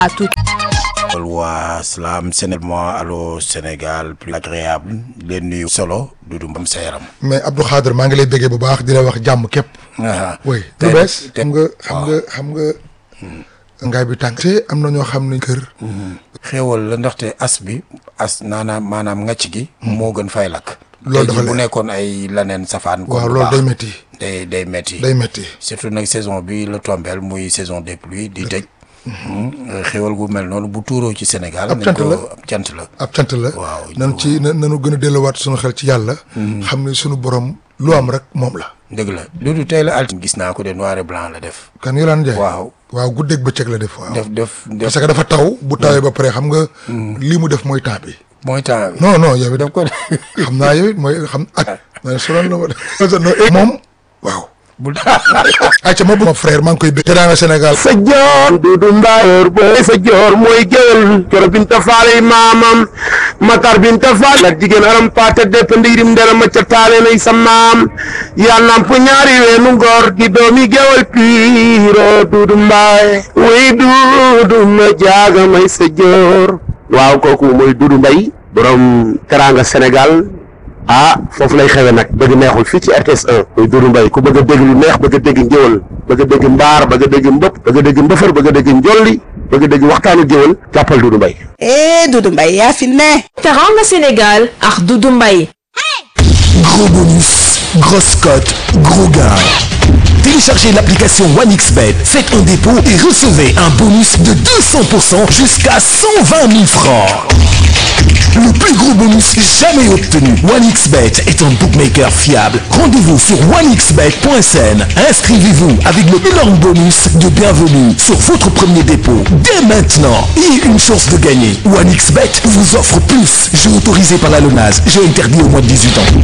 à tout. waa salaam Sénégal allo Sénégal plus agréable leen nuyu solo du du mbam sa yaram mais Abdou Khader maa ngi lay béggee bu baax di la wax jàmm képp. oui lu bees xam nga xam nga xam nga. ngaay bi tànk te am na ñoo xam ne kër. xéewal la ndaxte as bi as naanaam maanaam ngàcc gi. moo gën fay lakk. loolu dafa tey jii bu nekkoon ay laneen safaan. waaw loolu day métti. day day métti. day métti. surtout nag saison bi la tombeel muy saison des pluies di tëj. xéwal gu mel noonu bu tuuroo ci Sénégal. ab cant la ab cant la. ab cant la. waaw nan ci na nanu gën a delluwaat suñu xel ci yàlla. xam ne suñu borom lu am rek moom la. dëgg la Doudou tey la altine gis naa ko de noir et blanc la def. kan Yolande Ndiaye. waaw waaw guddeeg bëccëg la def waaw. def def def parce que dafa taw bu tawee ba pare xam nga. lii mu def mooy temps bi. mooy temps bi. non non yow it daf ko xam naa yow it mooy xam ak. ma ne sonal na ma de. moom waaw. bul ayca ma ma frère maa ngi koy bëgg. teraanga Sénégal. sa joor dudu mbayoor booy sa joor mooy géwél coro binta faali maamam matar binta faali la jigéen aram paate depp ndiirim ndera ma ca taale nay sa maam yaa namp ñaari weenu ngor di doomi géwél piiro dudu mbaay way dudu ma jaaga may sa joor waaw kooku mooy dudu mbay borom teraanga Sénégal ah foofu lay xewe nag bëgg neexul fii ci RTS 1 muy Doudou Mbaye ku bëgg a dégg lu neex bëgg a dégg ngéwal bëgg a dégg mbaar bëgg a dégg mbëpp bëgg a dégg mbëfër bëgg a dégg njolli bëgg a dégg waxtaanu géwal jàppal Doudou Mbaye eh Doudou Mbaye yaa fi ne Teranga Sénégal ak Doudou Mbaye. Gros bonus, grosse cote, gros gain. Téléchargez l'application OneXBet, faites un dépôt et recevez un bonus de 200% jusqu'à 120 000 francs. Le plus gros bonus jamais obtenu. OneXBet est un bookmaker fiable. Rendez-vous sur onexbet.sn. Inscrivez-vous avec le énorme bonus de bienvenue sur votre premier dépôt dès maintenant et une chance de gagner. OneXBet vous offre plus. Jeu autorisé par la LONAS. Jeu interdit au moins de 18 ans.